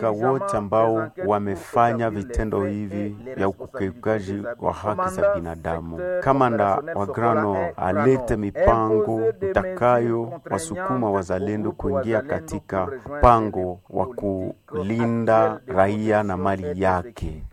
katika wote ambao wamefanya vitendo hivi vya ukiukaji wa haki za binadamu. Kamanda wa Grano alete mipango itakayo wasukuma wazalendo kuingia katika mpango wa kulinda raia na mali yake.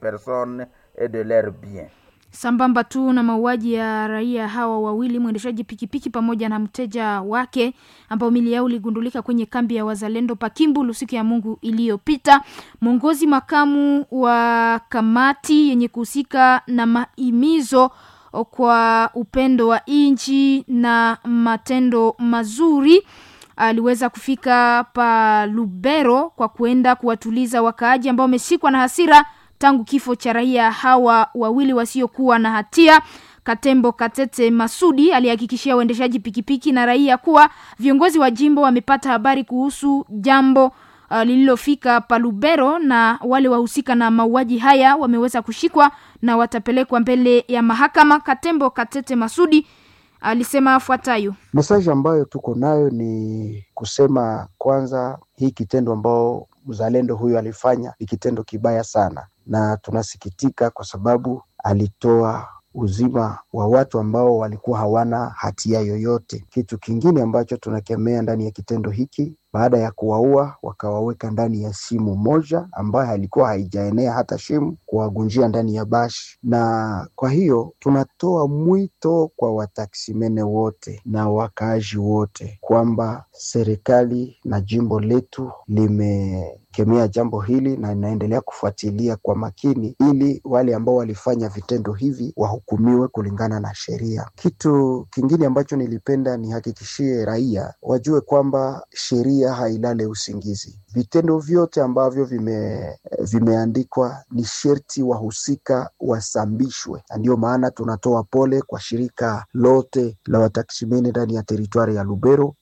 Sambamba tu na mauaji ya raia hawa wawili, mwendeshaji pikipiki pamoja na mteja wake ambao mili yao iligundulika kwenye kambi ya wazalendo Pakimbulu siku ya Mungu iliyopita. Mwongozi makamu wa kamati yenye kuhusika na mahimizo kwa upendo wa nchi na matendo mazuri aliweza kufika pa Lubero kwa kuenda kuwatuliza wakaaji ambao wameshikwa na hasira tangu kifo cha raia hawa wawili wasiokuwa na hatia. Katembo Katete Masudi alihakikishia waendeshaji pikipiki na raia kuwa viongozi wa jimbo wamepata habari kuhusu jambo uh, lililofika Palubero na wale wahusika na mauaji haya wameweza kushikwa na watapelekwa mbele ya mahakama. Katembo Katete Masudi alisema afuatayo: mesaji ambayo tuko nayo ni kusema kwanza, hii kitendo ambao mzalendo huyu alifanya ni kitendo kibaya sana, na tunasikitika kwa sababu alitoa uzima wa watu ambao walikuwa hawana hatia yoyote. Kitu kingine ambacho tunakemea ndani ya kitendo hiki, baada ya kuwaua wakawaweka ndani ya simu moja ambayo halikuwa haijaenea hata shimu, kuwagunjia ndani ya bashi. Na kwa hiyo tunatoa mwito kwa wataksimene wote na wakaaji wote kwamba serikali na jimbo letu limekemea jambo hili na inaendelea kufuatilia kwa makini, ili wale ambao walifanya vitendo hivi wahukumiwe kulingana na sheria. Kitu kingine ambacho nilipenda nihakikishie raia wajue kwamba sheria hailale usingizi. Vitendo vyote ambavyo vime, vimeandikwa ni sherti wahusika wasambishwe, na ndiyo maana tunatoa pole kwa shirika lote la wataksimeni ndani ya teritwari ya Lubero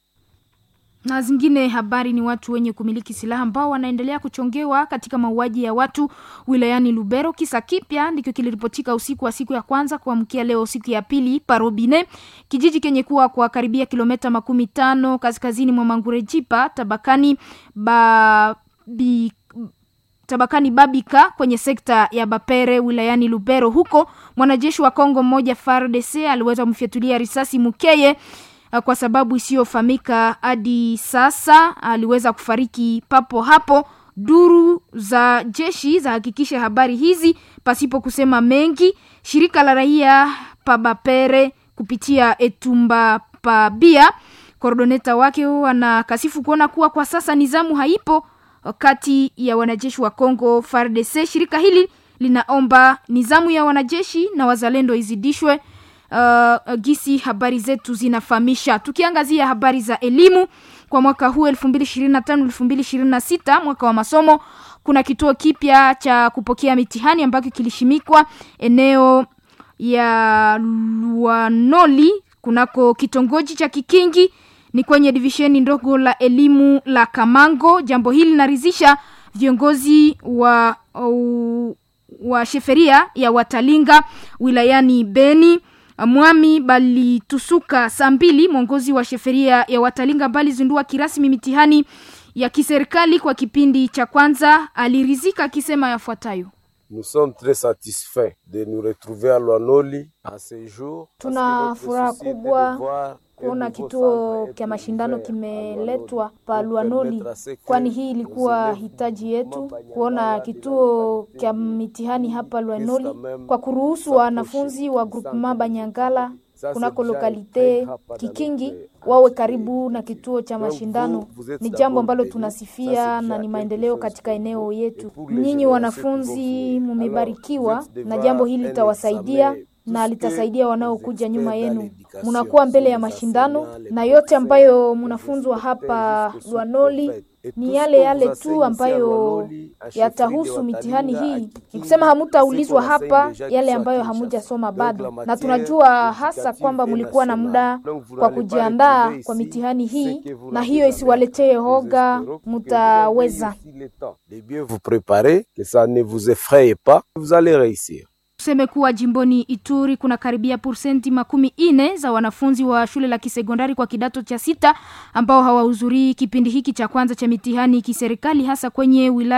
na zingine habari ni watu wenye kumiliki silaha ambao wanaendelea kuchongewa katika mauaji ya watu wilayani Lubero. Kisa kipya ndicho kiliripotika usiku wa siku ya kwanza kuamkia leo siku ya pili Parobine, kijiji kenye kuwa kwa karibia kilomita makumi tano kaskazini mwa Mangurejipa tabakani babi tabakani Babika kwenye sekta ya Bapere wilayani Lubero. Huko mwanajeshi wa Kongo mmoja FARDC aliweza kumfyatulia risasi Mukeye kwa sababu isiyofahamika hadi sasa. Aliweza kufariki papo hapo. Duru za jeshi zahakikisha habari hizi pasipo kusema mengi. Shirika la raia Pabapere kupitia Etumba Pabia, koordoneta wake wanakasifu kuona kuwa kwa sasa nizamu haipo kati ya wanajeshi wa Kongo FARDC. Shirika hili linaomba nizamu ya wanajeshi na wazalendo izidishwe. Uh, gisi habari zetu zinafahamisha. Tukiangazia habari za elimu kwa mwaka huu 2025 2026, mwaka wa masomo, kuna kituo kipya cha kupokea mitihani ambacho kilishimikwa eneo ya Luanoli kunako kitongoji cha Kikingi ni kwenye divisheni ndogo la elimu la Kamango. Jambo hili linaridhisha viongozi wa uh, wa sheferia ya Watalinga wilayani Beni. Mwami Balitusuka saa mbili, mwongozi wa sheferia ya Watalinga bali zindua kirasmi mitihani ya kiserikali kwa kipindi cha kwanza, alirizika akisema yafuatayo: Nous sommes très satisfaits de nous retrouver à Lwanoli à ce jour. Tuna furaha kubwa kuona kituo cha mashindano kimeletwa pa Lwanoli, kwani hii ilikuwa hitaji yetu kuona kituo cha mitihani hapa Lwanoli kwa kuruhusu wanafunzi wa groupement Banyangala kunako lokalite Kikingi wawe karibu na kituo cha mashindano. Ni jambo ambalo tunasifia na ni maendeleo katika eneo yetu. Nyinyi wanafunzi mumebarikiwa, na jambo hili litawasaidia na litasaidia wanaokuja nyuma yenu. Munakuwa mbele ya mashindano, na yote ambayo munafunzwa hapa Lwanoli ni yale yale tu ambayo yatahusu mitihani hii. Ni kusema hamutaulizwa hapa yale ambayo hamujasoma bado, na tunajua hasa kwamba mlikuwa na muda kwa kujiandaa kwa mitihani hii, na hiyo isiwaletee hoga, mutaweza. Tuseme kuwa jimboni Ituri kuna karibia persenti makumi ine za wanafunzi wa shule la kisekondari kwa kidato cha sita ambao hawahudhurii kipindi hiki cha kwanza cha mitihani kiserikali hasa kwenye wilaya